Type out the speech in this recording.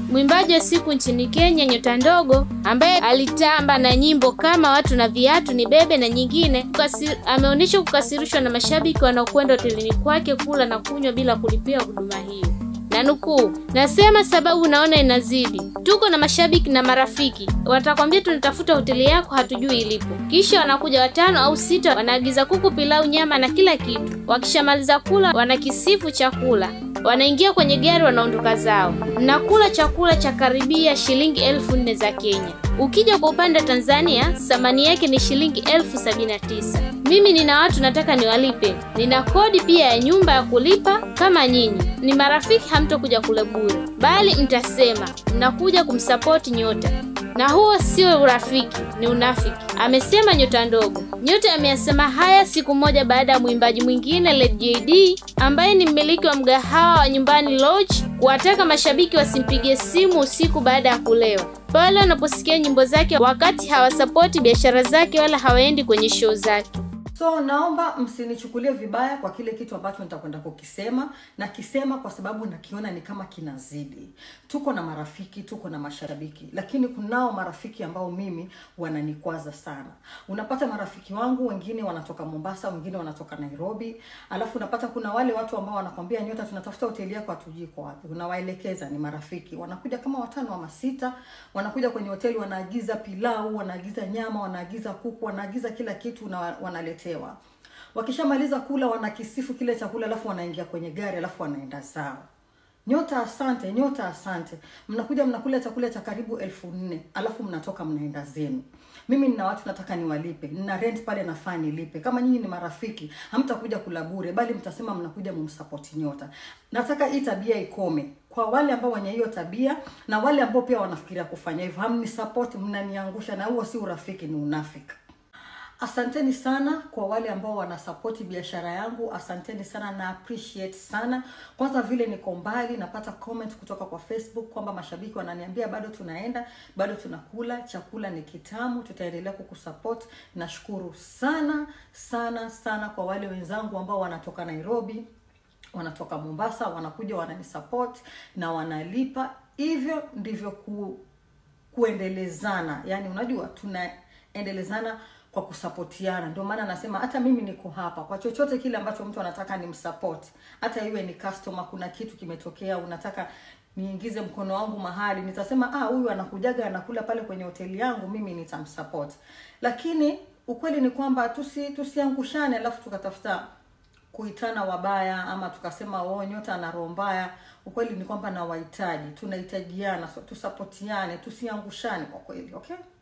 mwimbaji wa siku nchini Kenya Nyota Ndogo, ambaye alitamba na nyimbo kama watu na viatu, ni bebe na nyingine, kukasi, ameonyesha kukasirishwa na mashabiki wanaokwenda hotelini kwake kula na kunywa bila kulipia huduma hiyo na nukuu, nasema sababu naona inazidi. Tuko na mashabiki na marafiki, watakwambia tunatafuta hoteli yako, hatujui ilipo. Kisha wanakuja watano au sita, wanaagiza kuku, pilau, nyama na kila kitu. Wakishamaliza kula, wanakisifu chakula, wanaingia kwenye gari, wanaondoka zao. Mnakula chakula cha karibia shilingi elfu nne za Kenya. Ukija kwa upande wa Tanzania, thamani yake ni shilingi elfu sabini na tisa. Mimi nina watu nataka niwalipe, nina kodi pia ya nyumba ya kulipa kama nyinyi. Ni marafiki, hamtokuja kule bure, bali mtasema mnakuja kumsapoti Nyota, na huo sio urafiki, ni unafiki, amesema Nyota Ndogo. Nyota ameyasema haya siku moja baada ya mwimbaji mwingine Lady JD ambaye ni mmiliki wa mgahawa wa Nyumbani Lodge kuwataka mashabiki wasimpigie simu usiku baada ya kulewa pale wanaposikia nyimbo zake, wakati hawasapoti biashara zake wala hawaendi kwenye show zake. So naomba msinichukulie vibaya kwa kile kitu ambacho nitakwenda kukisema, na kisema kwa sababu nakiona ni kama kinazidi. Tuko na marafiki, tuko na mashabiki, lakini kunao marafiki ambao mimi wananikwaza sana. Unapata marafiki wangu wengine wanatoka Mombasa, wengine wanatoka Nairobi, alafu unapata kuna wale watu ambao wanakwambia Nyota, tunatafuta hoteli yako, hatujui iko wapi. Unawaelekeza, ni marafiki, wanakuja kama watano ama sita, wanakuja kwenye hoteli, wanaagiza pilau, wanaagiza nyama, wanaagiza kuku, wanaagiza kila kitu na wanaletea wanaletewa. Wakishamaliza kula wanakisifu kile chakula, alafu wanaingia kwenye gari, alafu wanaenda zao. Nyota asante, Nyota asante. Mnakuja mnakula chakula cha karibu elfu nne alafu mnatoka mnaenda zenu. Mimi nina watu nataka niwalipe, nina rent pale nafaa nilipe. Kama nyinyi ni marafiki, hamtakuja kula bure, bali mtasema mnakuja mumsupport Nyota. Nataka hii tabia ikome kwa wale ambao wenye hiyo tabia na wale ambao pia wanafikiria kufanya hivyo. Hamni support, mnaniangusha, na huo si urafiki, ni unafiki. Asanteni sana kwa wale ambao wanasapoti biashara yangu, asanteni sana na appreciate sana. Kwanza vile niko mbali, napata comment kutoka kwa Facebook kwamba mashabiki wananiambia bado tunaenda, bado tunakula, chakula ni kitamu, tutaendelea kukusupport. Nashukuru sana sana sana kwa wale wenzangu ambao wanatoka Nairobi, wanatoka Mombasa, wanakuja wananisupport na wanalipa. Hivyo ndivyo ku, kuendelezana, yani unajua tunaendelezana kwa kusapotiana. Ndio maana nasema hata mimi niko hapa kwa chochote kile ambacho mtu anataka ni msupport, hata iwe ni customer, kuna kitu kimetokea, unataka niingize mkono wangu mahali, nitasema ah, huyu anakujaga anakula pale kwenye hoteli yangu, mimi nitamsupport. Lakini ukweli ni kwamba tusi tusiangushane, alafu tukatafuta kuitana wabaya ama tukasema oh, Nyota ana roho mbaya. Ukweli ni kwamba na wahitaji, tunahitajiana, so tusapotiane, tusiangushane kwa kweli, okay?